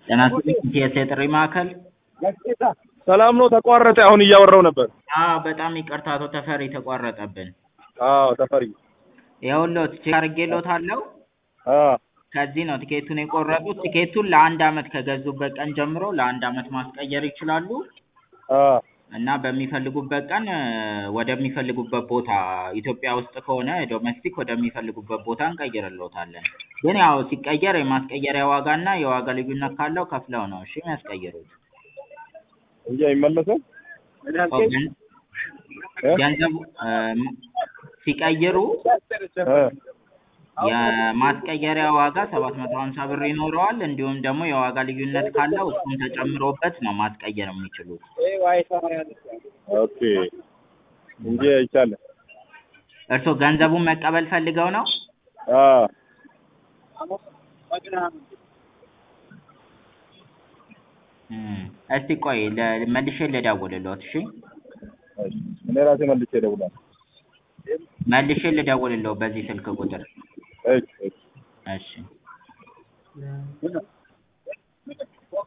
ጤና ይስጥልኝ ኢቲኤስ የጥሪ ማዕከል ሰላም ነው። ተቋረጠ። አሁን እያወራው ነበር። አዎ በጣም ይቅርታ አቶ ተፈሪ ተቋረጠብን። አዎ ተፈሪ። ይኸውልዎት ቼክ አድርጌልዎታለሁ። አዎ ከዚህ ነው ቲኬቱን የቆረጡት። ቲኬቱን ለአንድ አመት ከገዙበት ቀን ጀምሮ ለአንድ አመት ማስቀየር ይችላሉ አዎ እና በሚፈልጉበት ቀን እ ወደሚፈልጉበት ቦታ ኢትዮጵያ ውስጥ ከሆነ ዶሜስቲክ ወደሚፈልጉበት ቦታ እንቀይርልዎታለን። ግን ያው ሲቀየር የማስቀየሪያ ዋጋ እና የዋጋ ልዩነት ካለው ከፍለው ነው እሺ የሚያስቀይሩት። እንጂ አይመለስም። ኦ ገን- ገንዘቡ እ ሲቀይሩ እ የማስቀየሪያ ዋጋ ሰባት መቶ ሀምሳ ብር ይኖረዋል። እንዲሁም ደግሞ የዋጋ ልዩነት ካለው እሱም ተጨምሮበት ነው ማስቀየር የሚችሉት። ኦኬ እንጂ አይቻልም። እርስዎ ገንዘቡን መቀበል ፈልገው ነው? አዎ እም እስቲ ቆይ ለ- መልሼ ልደውልልዎት እሺ? እሺ። እኔ ራሴ መልሼ እደውላለሁ። መልሼ ልደውልልዎት በዚህ ስልክ ቁጥር እሺ እሺ። እሺ